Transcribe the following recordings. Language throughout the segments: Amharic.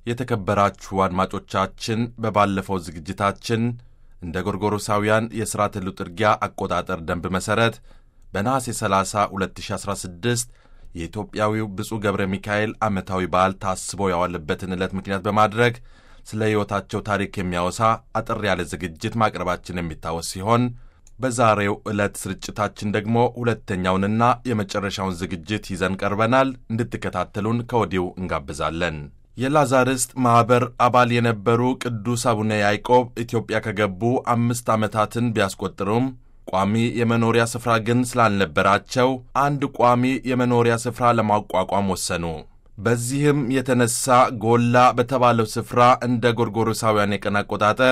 የተከበራችሁ አድማጮቻችን በባለፈው ዝግጅታችን እንደ ጎርጎሮሳውያን የሥርዓተ ልጥርጊያ አቆጣጠር ደንብ መሠረት በነሐሴ 30 2016 የኢትዮጵያዊው ብፁዕ ገብረ ሚካኤል ዓመታዊ በዓል ታስቦ ያዋለበትን ዕለት ምክንያት በማድረግ ስለ ሕይወታቸው ታሪክ የሚያወሳ አጠር ያለ ዝግጅት ማቅረባችን የሚታወስ ሲሆን በዛሬው ዕለት ስርጭታችን ደግሞ ሁለተኛውንና የመጨረሻውን ዝግጅት ይዘን ቀርበናል። እንድትከታተሉን ከወዲሁ እንጋብዛለን። የላዛርስት ማኅበር አባል የነበሩ ቅዱስ አቡነ ያዕቆብ ኢትዮጵያ ከገቡ አምስት ዓመታትን ቢያስቆጥሩም ቋሚ የመኖሪያ ስፍራ ግን ስላልነበራቸው አንድ ቋሚ የመኖሪያ ስፍራ ለማቋቋም ወሰኑ። በዚህም የተነሳ ጎላ በተባለው ስፍራ እንደ ጎርጎሮሳውያን የቀን አቆጣጠር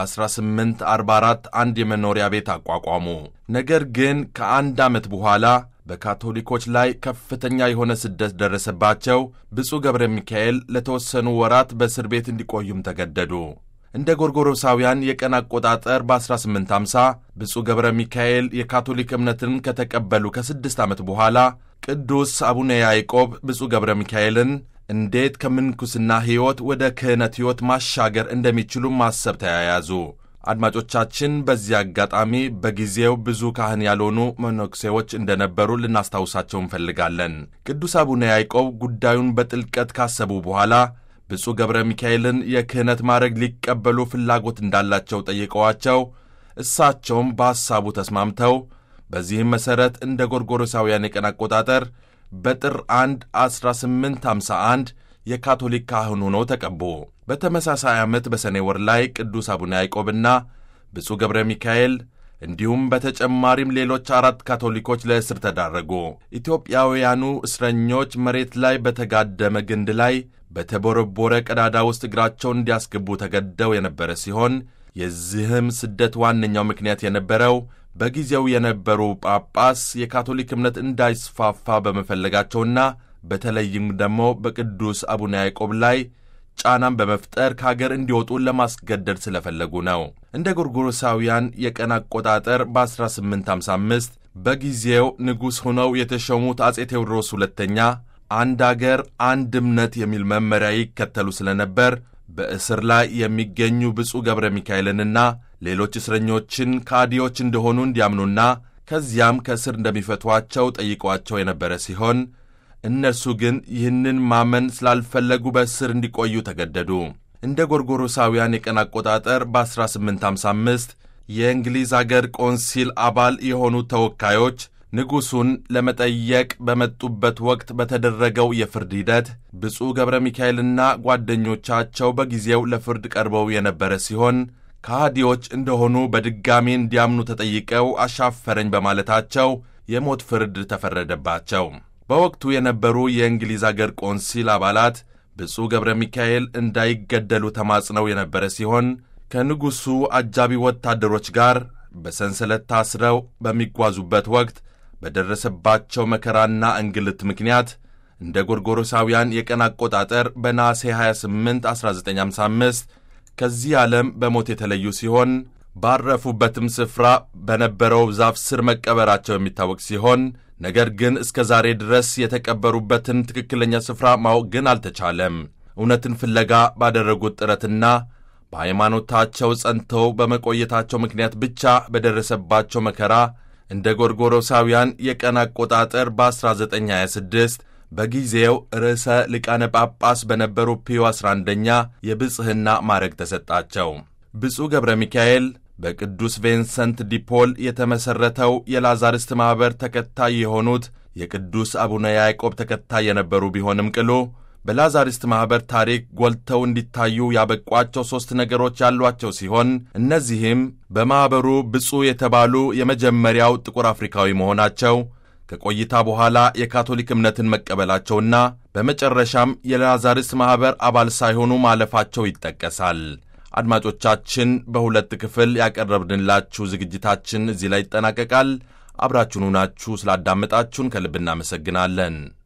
በ1844 አንድ የመኖሪያ ቤት አቋቋሙ። ነገር ግን ከአንድ ዓመት በኋላ በካቶሊኮች ላይ ከፍተኛ የሆነ ስደት ደረሰባቸው። ብፁዕ ገብረ ሚካኤል ለተወሰኑ ወራት በእስር ቤት እንዲቆዩም ተገደዱ። እንደ ጎርጎሮሳውያን የቀን አቆጣጠር በ1850 ብፁዕ ገብረ ሚካኤል የካቶሊክ እምነትን ከተቀበሉ ከስድስት ዓመት በኋላ ቅዱስ አቡነ ያዕቆብ ብፁዕ ገብረ ሚካኤልን እንዴት ከምንኩስና ሕይወት ወደ ክህነት ሕይወት ማሻገር እንደሚችሉ ማሰብ ተያያዙ። አድማጮቻችን፣ በዚህ አጋጣሚ በጊዜው ብዙ ካህን ያልሆኑ መነኩሴዎች እንደነበሩ ልናስታውሳቸው እንፈልጋለን። ቅዱስ አቡነ ያዕቆብ ጉዳዩን በጥልቀት ካሰቡ በኋላ ብፁዕ ገብረ ሚካኤልን የክህነት ማዕረግ ሊቀበሉ ፍላጎት እንዳላቸው ጠይቀዋቸው እሳቸውም በሐሳቡ ተስማምተው በዚህም መሠረት እንደ ጎርጎሮሳውያን የቀን አቆጣጠር በጥር 1 1851 የካቶሊክ ካህን ሆነው ተቀቡ። በተመሳሳይ ዓመት በሰኔ ወር ላይ ቅዱስ አቡነ ያዕቆብና ብፁዕ ገብረ ሚካኤል እንዲሁም በተጨማሪም ሌሎች አራት ካቶሊኮች ለእስር ተዳረጉ። ኢትዮጵያውያኑ እስረኞች መሬት ላይ በተጋደመ ግንድ ላይ በተቦረቦረ ቀዳዳ ውስጥ እግራቸውን እንዲያስገቡ ተገደው የነበረ ሲሆን የዚህም ስደት ዋነኛው ምክንያት የነበረው በጊዜው የነበሩ ጳጳስ የካቶሊክ እምነት እንዳይስፋፋ በመፈለጋቸውና በተለይም ደግሞ በቅዱስ አቡነ ያዕቆብ ላይ ጫናን በመፍጠር ከአገር እንዲወጡ ለማስገደድ ስለፈለጉ ነው። እንደ ጎርጎሮሳውያን የቀን አቆጣጠር በ1855 በጊዜው ንጉሥ ሆነው የተሾሙት አጼ ቴዎድሮስ ሁለተኛ አንድ አገር አንድ እምነት የሚል መመሪያ ይከተሉ ስለነበር በእስር ላይ የሚገኙ ብፁዕ ገብረ ሚካኤልንና ሌሎች እስረኞችን ከአዲዎች እንደሆኑ እንዲያምኑና ከዚያም ከእስር እንደሚፈቷቸው ጠይቋቸው የነበረ ሲሆን እነርሱ ግን ይህንን ማመን ስላልፈለጉ በእስር እንዲቆዩ ተገደዱ። እንደ ጎርጎሮሳውያን የቀን አቆጣጠር በ1855 የእንግሊዝ አገር ቆንሲል አባል የሆኑ ተወካዮች ንጉሡን ለመጠየቅ በመጡበት ወቅት በተደረገው የፍርድ ሂደት ብፁዕ ገብረ ሚካኤልና ጓደኞቻቸው በጊዜው ለፍርድ ቀርበው የነበረ ሲሆን ከሃዲዎች እንደሆኑ በድጋሚ እንዲያምኑ ተጠይቀው አሻፈረኝ በማለታቸው የሞት ፍርድ ተፈረደባቸው። በወቅቱ የነበሩ የእንግሊዝ አገር ቆንሲል አባላት ብፁዕ ገብረ ሚካኤል እንዳይገደሉ ተማጽነው የነበረ ሲሆን ከንጉሡ አጃቢ ወታደሮች ጋር በሰንሰለት ታስረው በሚጓዙበት ወቅት በደረሰባቸው መከራና እንግልት ምክንያት እንደ ጎርጎሮሳውያን የቀን አቆጣጠር በነሐሴ 28 1955 ከዚህ ዓለም በሞት የተለዩ ሲሆን ባረፉበትም ስፍራ በነበረው ዛፍ ስር መቀበራቸው የሚታወቅ ሲሆን ነገር ግን እስከ ዛሬ ድረስ የተቀበሩበትን ትክክለኛ ስፍራ ማወቅ ግን አልተቻለም። እውነትን ፍለጋ ባደረጉት ጥረትና በሃይማኖታቸው ጸንተው በመቆየታቸው ምክንያት ብቻ በደረሰባቸው መከራ እንደ ጎርጎሮሳውያን የቀን አቆጣጠር በ1926 በጊዜው ርዕሰ ሊቃነ ጳጳስ በነበሩ ፒዮ 11ኛ የብጽሕና ማዕረግ ተሰጣቸው። ብፁዕ ገብረ ሚካኤል በቅዱስ ቬንሰንት ዲፖል የተመሠረተው የላዛርስት ማኅበር ተከታይ የሆኑት የቅዱስ አቡነ ያዕቆብ ተከታይ የነበሩ ቢሆንም ቅሉ በላዛሪስት ማኅበር ታሪክ ጎልተው እንዲታዩ ያበቋቸው ሦስት ነገሮች ያሏቸው ሲሆን እነዚህም በማኅበሩ ብፁዕ የተባሉ የመጀመሪያው ጥቁር አፍሪካዊ መሆናቸው፣ ከቆይታ በኋላ የካቶሊክ እምነትን መቀበላቸውና በመጨረሻም የላዛሪስት ማኅበር አባል ሳይሆኑ ማለፋቸው ይጠቀሳል። አድማጮቻችን፣ በሁለት ክፍል ያቀረብንላችሁ ዝግጅታችን እዚህ ላይ ይጠናቀቃል። አብራችሁን ሆናችሁ ስላዳመጣችሁን ከልብ እናመሰግናለን።